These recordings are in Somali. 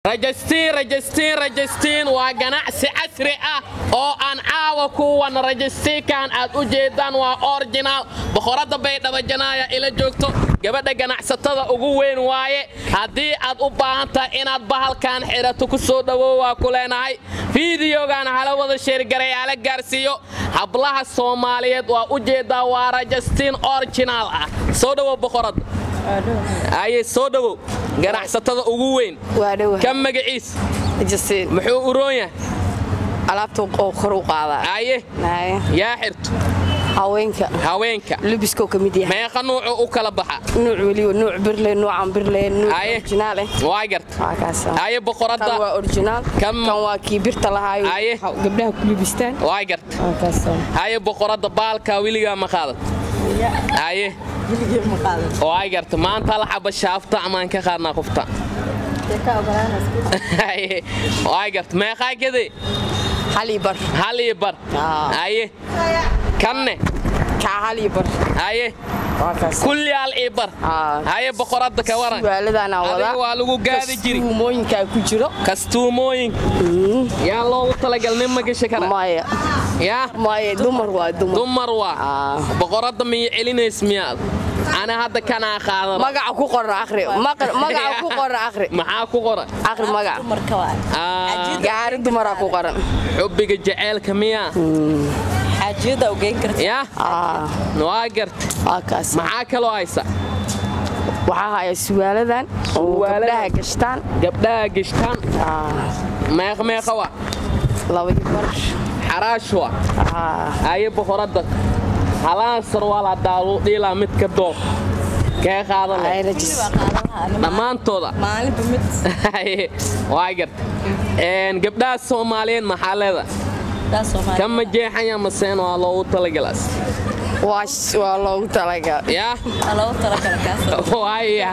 rajastiin rajastiin rajastiin waa ganacsi casri ah oo aan caawa kuwan rajastiinkan aad u jeedaan waa originaal boqoradda baydhabajanaaya ila joogto gabadha ganacsatada ugu weyn waaye haddii aad u baahan tahay inaad bahalkan xidhato ku soo dhowow waa ku leenahay fiidiyogan hala wada sheergaray hala gaarsiiyo hablaha soomaaliyeed waa u jeedaa waa rajastiin originaal ah soo dhowow boqoradda aye soo dhowow ganacsatada ugu weyn waa dhowa ka magaciis jasiin muxuu uroon yahay alaabta oo kor u qaadaa aye Haye. yaa xirto haweenka haweenka lubiskoo ka mid yahay meeqa nuucu u kala baxa nuuc weliba nuuc birle nuucan birle nuuc Haye. originaal eh waa garta waa kaas aye kan boqoradda waa originaal Kan- kan waa kii birta lahaayo Haye. gabdhaha ku libistaan waa garta waa kaas haye boqoradda baalkaa weligaa ma qaadan haye waa garta maanta hal xaba shaafta amaan ka qaadnaa qofta haye waa garta meeqaa gede hal iyo bar hal iyo bar Aa. haye kanne kaa hal iyo bar haye waa kaas kulli hal iyo bar Aa. haye boqoradda ka waran suwaaladana adiga wadaa waa lagu gaadi jiri kastuumooyinkaa ku jiro kastuumooyinka yaa loogu talagal nin ma gasha kara maya yaa maya dumar waa dumar dumar waa Aa. boqoradda miya celinays miyaad ana hadda kanaa qaadan magaca ku qoran akhri Maqal- magaca ku qoran akhri maxaa ku qoran akhri magaca Aa, gaari dumaraa ku qoran xubbiga jaceylka miyaa xaajiyada ugeyn karta yaa Aa, waa garta waa kaas maxaa kaloo haysa waxaa haya suwaaladan oo Suwaaladan. gabdhaha gashtaan gabdhaha gishtaan Aa, meeq meeqa waa laba iyo bar xaraash waa Aa, haye boqoradda halaan sarwaal haddaa luu dhiilaa mid ka dooq kee qaadan leh ay rajis dhammaantooda maalinba mid Haye, waa garta Een, gabdhaha soomaaliyeed maxaa leeda daa soomaali kama jeexanya maseen waa loogu talagalaas waa sh- waa loogu talagal yaa Aa, loogu talagala kaas waaya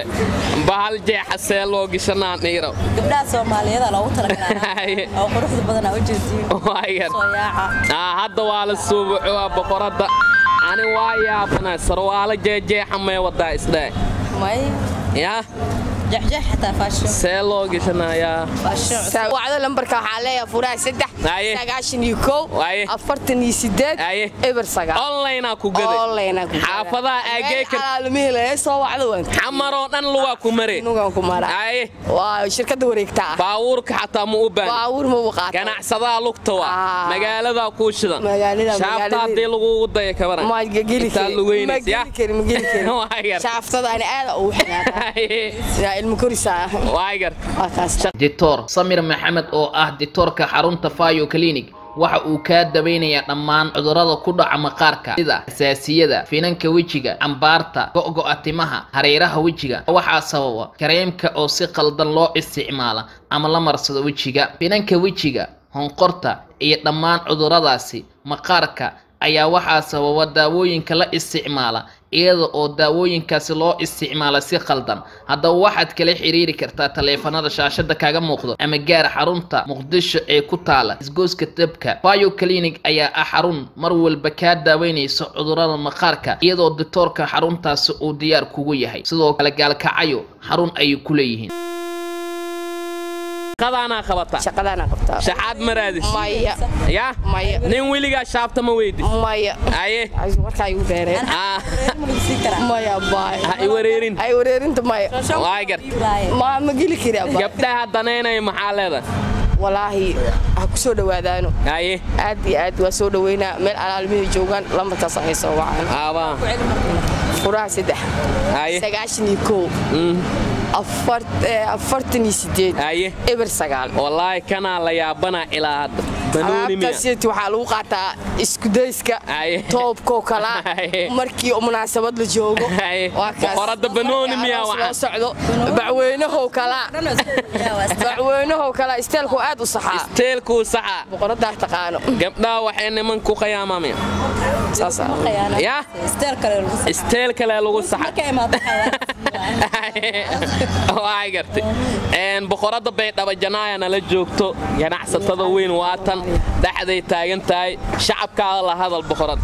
bahal jeexa see loo gishanaan dhiiro gabdhaha soomaaliyeed aa loogu talagalaa Haye. oo quruxda badan aa u jeediin waa gar soo yaaca Aa, hadda waa la suubuxo waa boqoradda ani waa yaabana sarwaalo jeejeexa may wadaa isdhe may yaa jexjex xataa faashion see loo gishanayaa faashion wacdo lambarka waxaa leeyahay furaha saddex Haye. sagaashan iyo kow Haye. afartan iyo sideed Haye. eber sagaal onlinea ku gaday Online ku gaday. xaafadaha aagee ka alaalamihilae soo wacdo waan xamaroo dhan lugaa ku mare nugan ku mara aye waa shirkadda wareegta ah baabuurka xataa ma u baan baawur ma u qaata ganacsadaa lugta waa Ah. magaaladaa kuu shidan Magaalada- shaafta magaalada- haddii lagugu daya ka waran ma geli Intaa kari lugeynaysa, ma yaa? geli kari ma geli Waa kari yar. shaaftada ani aada ugu xanaaqaa yaa ilmo korisaa waa gar waa kaas dictor samir maxamed oo ah dictoorka xarunta fayo clinic waxa uu kaa daweynayaa dhammaan cudurrada ku dhaca maqaarka sida xasaasiyada finanka wejiga cambaarta go'go'a timaha hareeraha wejiga waxaa sababa kareemka oo si qaldan loo isticmaala ama la marsado wejiga finanka wejiga honqorta iyo dhammaan cudurradaasi maqaarka ayaa waxaa sababa daawooyinka la isticmaala iyada oo daawooyinkaasi loo isticmaala si khaldan haddaba waxaad kala xiriiri kartaa taleefanada shaashada kaga muuqdo ama gaar xarunta muqdisho ee ku taala isgooska dabka bio clinic ayaa ah xarun mar walba kaa daaweynaysa cudurrada maqaarka iyadoo dictoorka xaruntaasi uu diyaar kugu yahay sidoo kale gaalkacayo xarun ayay ku leeyihiin qadaanaa qabata shaqadaana qabtaa shaxaad maraadis maya yaa maya nin weligaa shaafta ma weydi maya aye Ay, warkaa igu dheereen Ah, sii karaa maya baay ha i wareerin ay wareerinta maya waa gar ma ma geli kari abba gabdhaha danaynaya maxaa leeda walaahi ha ku soo dhowaadaano aye aad iyo aad waa soo dhoweynaa meel alaalmihii joogaan lambarkaas ay soo wacaan aabaa furaha saddex aye sagaashan iyo kow Mm, afar- eh, afartan iyo sideed aye eber sagaal wallaahi kanaa la yaabanaa ilaa hadda banooni miya alaabtaasiyt waxaa lagu qaataa iskudayska Aye. toobkoo kala Aye. markii munaasabad la joogo Aye. Waa kaas. Boqorada banooni miyaa Markii aroos waxaan? loo socdo bacweynahow kala bacweynahow kala isteelku aad u saxaa teelkuu saxa boqoradaa taqaano gabdhaha waxay niman ku qayaamamaya saasa yaa steel kale lagu sa- isteel kale lagu saxa marka imaado waa gartay Een, boqorada baydhabo janaayana la joogto ganacsatada weyn waatan dhexday taagan tahay shacabkaada la hadal boqorad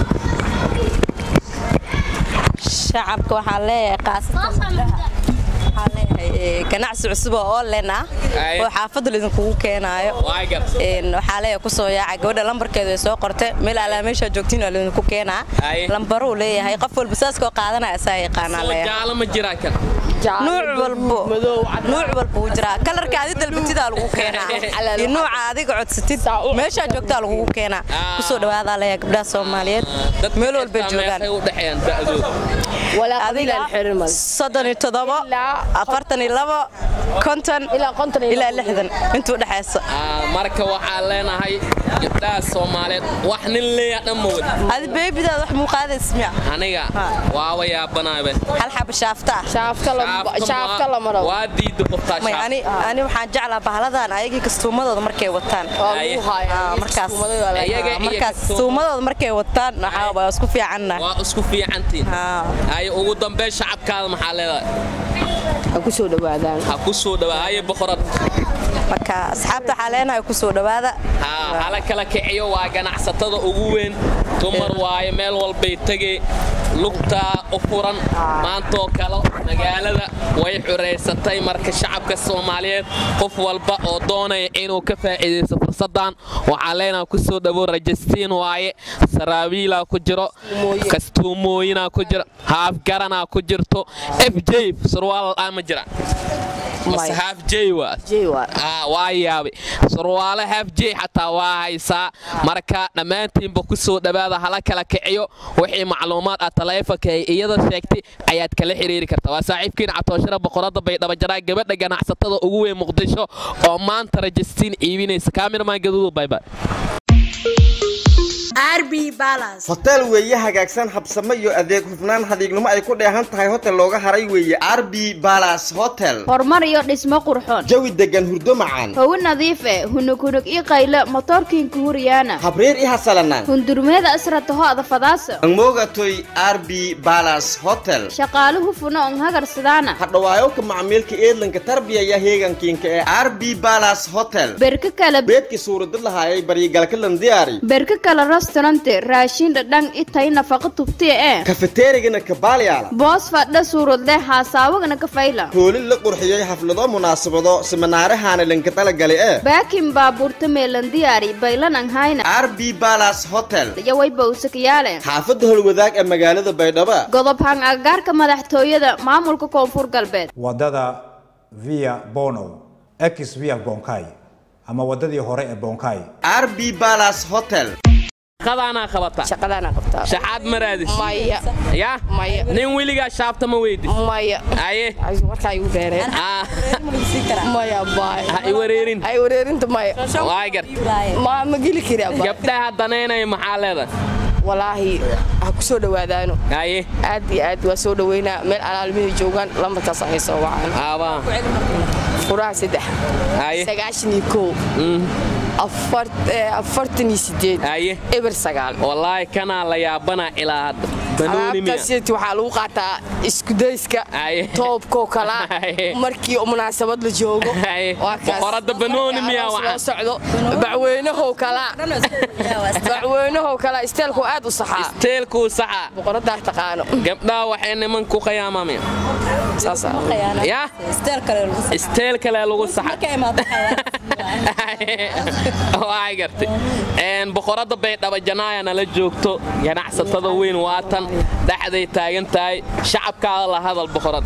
shacabka waxaa leeyahay qaasatan gabdhaha waxaan leeyahay ganacsi cusub oo online ah Aye. oo xaafadda laydinkugu keenaayo waa gartay Een, waxaa leeyahay kusoo yaaca gabadha lambarkeedu ay soo qortay meel alaa meeshaa joogtiin waa laydinku keenaa Aye. lambaruu leeyahay qof walba saaskoo qaadanaya asaa yaqaanaa soo leeyahay jaalo ma jiraa kan nuuc walbo nuuc walba wuu jiraa kalarka adi dalbatidaa lagu keenaa iyo nuuca adiga codsatid meeshaa joogtaa lagugu keenaa Ah. kusoo dhawaadaa leeyahay gabdhaha soomaaliyeed Dadka meel walbay xitaa joogaan meeqay u dhexeeyaan da'dooda walaa adiga qabiilaan xirin mal soddon iyo toddobo afartan iyo labo konton ilaa konton iyo ilaa labo. lixdan intuu dhexayso Ah, marka waxaan leenahay gabdhaha soomaaliyeed wax nin leeya dhan ma wadi adi beebidaada wax muuqaadays miya aniga Ha. waaba yaabanaabe hal xaba shaafta ah shaafka la shaafka la maro waa diida qoftaa may shaaf ani ani waxaan jeclaa bahaladan ayagii kastuumadooda markay wataan waa Aye. lagu hayaa Ah, markaas Iskuumadooda la- Iyaga iyo markaas kastuum- kastuumadooda markay wataan waxaa waa isku fiicanna waa isku fiicantiin Ah. ay ugu dambeyn shacabkaada maxaa leedahay ha ku soo dhawaadaan ha ku soo dhawaa haye boqorad marka asxaabta waxaa leenahay kusoo dhawaada ha hala kala kiciyo waa ganacsatada ugu weyn dumar waaye meel walbay tegey lugtaa u furan maantoo kale magaalada way xureysatay marka shacabka soomaaliyeed qof walba oo doonaya inuu ka faa'iidaysto fursadan waxaa leenaha kusoo dhawo rajastiin waaye saraabiilaa ku jiro kastuumooyinaa ku jiro haafgaranaa ku jirto f j surwaal ah ma jira mase haaf j waa Jey waa. Ah, waa yaabay surwaale haaf j xataa waa haysaa marka dhammaantiinba ku soo dhowaada hala kala kiciyo wixii macluumaad ah taleefanka ay iyada sheegtay ayaad kala xiriiri kartaa waa saaxiibkiin catooshira boqorada baydhabajaraa gabadha ganacsatada ugu weyn muqdisho oo maanta rajistiin iibinaysa kaamirmaan gaduudu baybay hotel weeye hagaagsan habsamo iyo adeeg hufnaan hadiignimo ay ku dheehan tahay hotel looga haray weeye arbi balas hotel horumar iyo dhismo qurxoon jawi degan hurdo macaan hawo nadiif eh hunug hunug ii qayle motoorkiinku huryaana habreer i hasalanaan hundurmeeda asrataho adafadaasa angmogatoy arbi balas hotel shaqaaluhu funa on hagarsadaana hadhawaayowka macmiilka eedlanka tarbiyaya heegankiinka ee arbi balas hotel berka kale beedkii suuradad lahaayay baryigalkalan diyaari berka kale restaurante raashin dhadhan itay nafaqo tubtiya ee kafeteerigana kabaaliyaala boos fadha suuradle haasaawagana ka fayla hoolin la qurxiyey xaflado munaasabado siminaarahaana lanka talagalay ee baakin baabuurta meelan diyaari baylan an hayna arbi balas hotel yaway bawsakayaale xaafadda holwadaag ee magaalada baydhabo godob hang agagaarka madaxtooyada maamulka koonfur galbeed wadada via bono ex via bonkai ama wadadii hore ee bonkai arbi balas hotel qadaanaa qabata shaqadaana qabtaa shaxaad maraadis maya ya Maya. nin weligaa shaabta ma weydis maya aye Ay, warkaa igu dheereen Ah, maya baay ha i wareerin ay wareerinta maya waa gar ma ma geli kari abba gabdhaha danaynaya maxaa leedahay walaahi ha ku soo dhawaadaano aye aad iyo aad waa soo dhaweynaa meel alaalmihii joogaan lambarkaas ay soo wacaan aabaa furaha saddex aye sagaashan iyo kow afar- eh, afartan iyo sideed aye eber sagaal wallaahi kanaa la yaabanaa ilaa hadda banooni miya alaabtaas waxaa lagu qaataa iskudayska Aye. toobkoo kala Aye. markii munaasabad la joogo Aye. Waa kaas. Boqorada banooni miyaa Markii waxaan? aroos loo socdo bacweynahow kala bacweynahow kala isteelku aad u saxaa teelkuu saxa boqoradaa taqaano gabdhaha waxay niman ku khiyaamameen saasa ya isteel kale lagu saxo. isteel kale lagu saxa markay imaado waxaa waa gartay Een, boqorada baydhabo janaaya nala joogto ganacsatada weyn waatan dhexday taagan tahay shacabkaada la hadal boqorad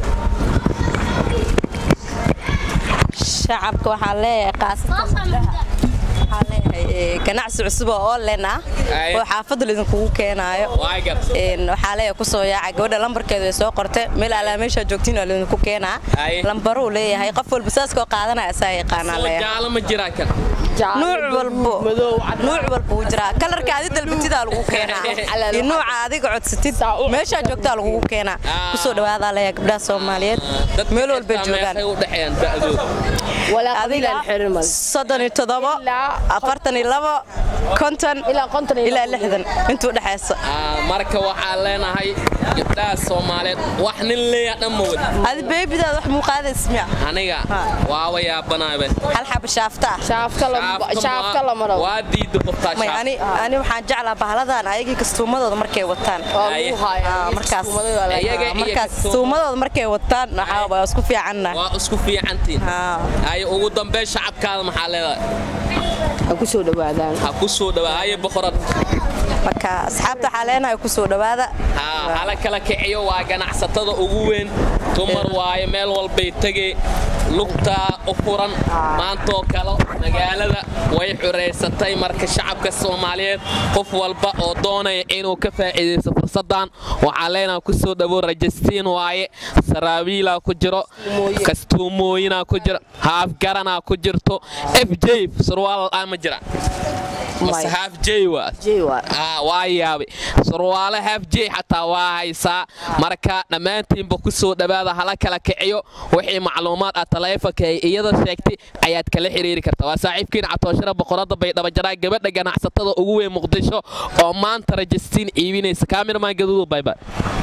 shacabka waxaa leeyahay qaasatan gabdhaha waxaa leeyahay eh, ganacsi cusub oo online ah Aye. oo xaafadda laydinkugu keenaayo waa gartay Een, waxaa leeyahay kusoo yaaca gabadha lambarkeedu ay soo qortay meel alaa meeshaa joogtiin waa laydinku keenaa Aye. lambaruu leeyahay qof walba saaskoo qaadanaya asaa yaqaanaa soo leeyahay jaalo ma jiraa kan nuuc walbo nuuc walba wuu jiraa kalarka adi dalbatidaa lagu keenaa iyo nuuca adiga codsatid meeshaa joogtaa lagugu keenaa Ah. kusoo dhawaadaa leeyahay gabdhaha soomaaliyeed Dadka meel walbay xitaa joogaan meeqay u dhexeeyaan da'dooda walaa adiga qabiilaan xirin mal soddon iyo toddobo Ilaa- afartan iyo labo konton ilaa konton iyo ilaa labo. lixdan intuu dhexayso Ah, marka waxaan leenahay gabdhaha soomaaliyeed wax nin leeya dhan ma wadi adi beebidaada wax muuqaadays miya aniga Ha. waaba yaabanaabe hal xaba shaafta ah shaafka la shaafka lama rabo waa diida qoftaa may shaaf ani ani waxaan jeclaa bahaladan ayagii kastuumadooda markay wataan waa Aye. lagu hayaa Ah, markaas kastuumadooda la- Iyaga iyo markaas kastuum- kastuumadooda markay wataan waxaa waa isku fiicanna waa isku fiicantiin Ah. haye ugu dambeyn shacabkaada maxaa leedahay ha ku soo dhawaadaan ha ku soo dhawaa haye boqorad marka asxaabta waxaa leenahay ku soo dhawaada haa hala kala kiciyo waa ganacsatada ugu weyn dumar waaye meel walbay tegey lugtaa u furan maantoo kale magaalada way xureysatay marka shacabka soomaaliyeed qof walba oo doonaya inuu ka faa'iidaysto fursaddan waxaa leenaha ku soo dhawow rajastiin waaye saraabiilaa ku jiro kastuumooyinaa ku jiro haafgaranaa ku jirto f j surwaal ah ma jira mase haaf j waa Jey waa. Ah, waa yaabay surwaale haaf j xataa waa haysaa marka dhammaantiinba ku soo dhawaada hala kala kiciyo wixii macluumaad ah taleefanka ay iyada sheegtay ayaad kala xiriiri kartaa waa saaxiibkiin catooshara boqorada baydhabajaraa gabadha ganacsatada ugu weyn muqdisho oo maanta rajastiin iibinaysa kaamirmaan gaduudu baybay